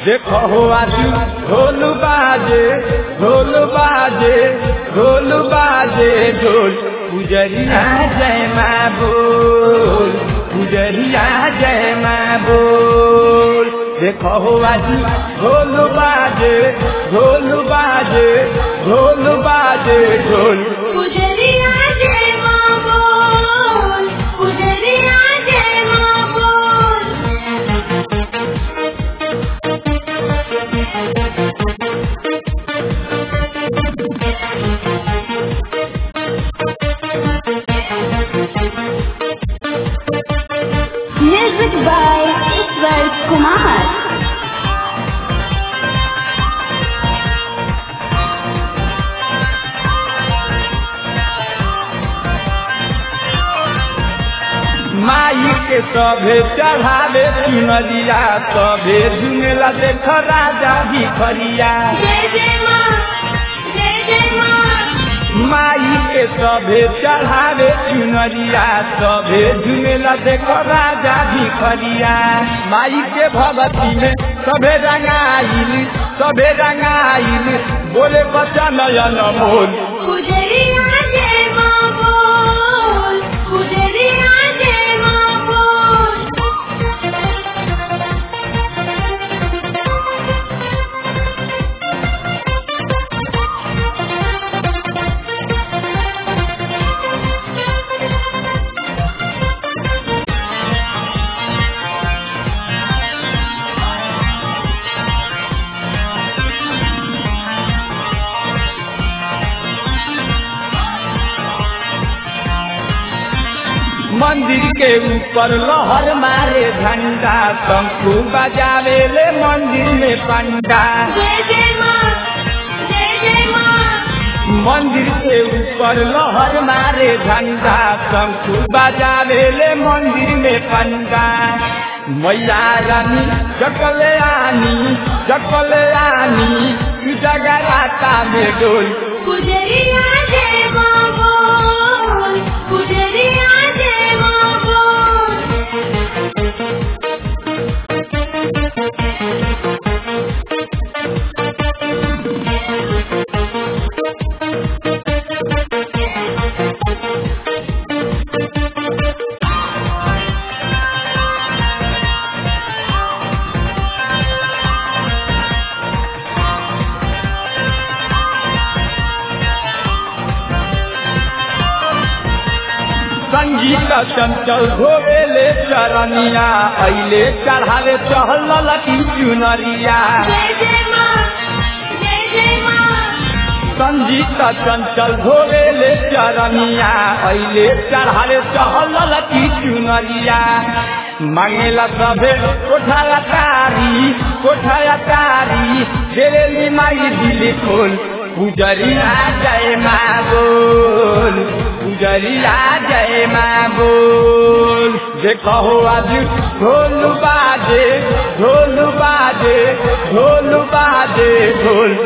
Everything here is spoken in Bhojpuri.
देखो हो आज ढोल बाजे ढोल बाजे ढोल बाजे ढोल पुजरिया जय माँ बोल पुजरिया जय माँ बोल देखो हो आज ढोल बाजे ढोल बाजे ढोल बाजे ढोल पुजरिया जय माँ बोल पुजरिया जय माँ बोल म्यूजिक बाय ईश्वर कुमार माई के सभे चढ़ावे चुनरिया सभे झुमेला देख राजा भिखरिया जय जय माँ जय जय माँ माई के सभे चढ़ावे चुनरिया सभे झुमेला देख राजा भिखरिया माई के भगती में सभे रंगाइल सभे रंगाइल बोले बच्चा नयन मोल पुजरिया जय माँ बोल पुजरिया जय माँ बोल मंदिर के ऊपर लहर मारे झंडा शंखु बजावे ले मंदिर में पंडा जय जय माँ जय जय माँ मंदिर के ऊपर लहर मारे झंडा शंखु बजावे ले मंदिर में पंडा मैया रानी जकले आनी जकले आनी जगराता में डोल पुजरिया जय माँ बोल पुजरिया जय माँ बोल संगीत चंचल धोवेले चरनिया अइले चढ़ावे चहल लकी चुनरिया जय जय माँ जय जय माँ संगीत चंचल धोवेले चरनिया अइले चढ़ावे चहल लकी चुनरिया मांगेला सभे कोठाया तारी कोठाया तारी देरेली माई दिली खोल पुजरिया जय माँ बोल पुजरिया जय माँ बोल देखो आज ढोल बाजे ढोल बाजे ढोल बाजे ढोल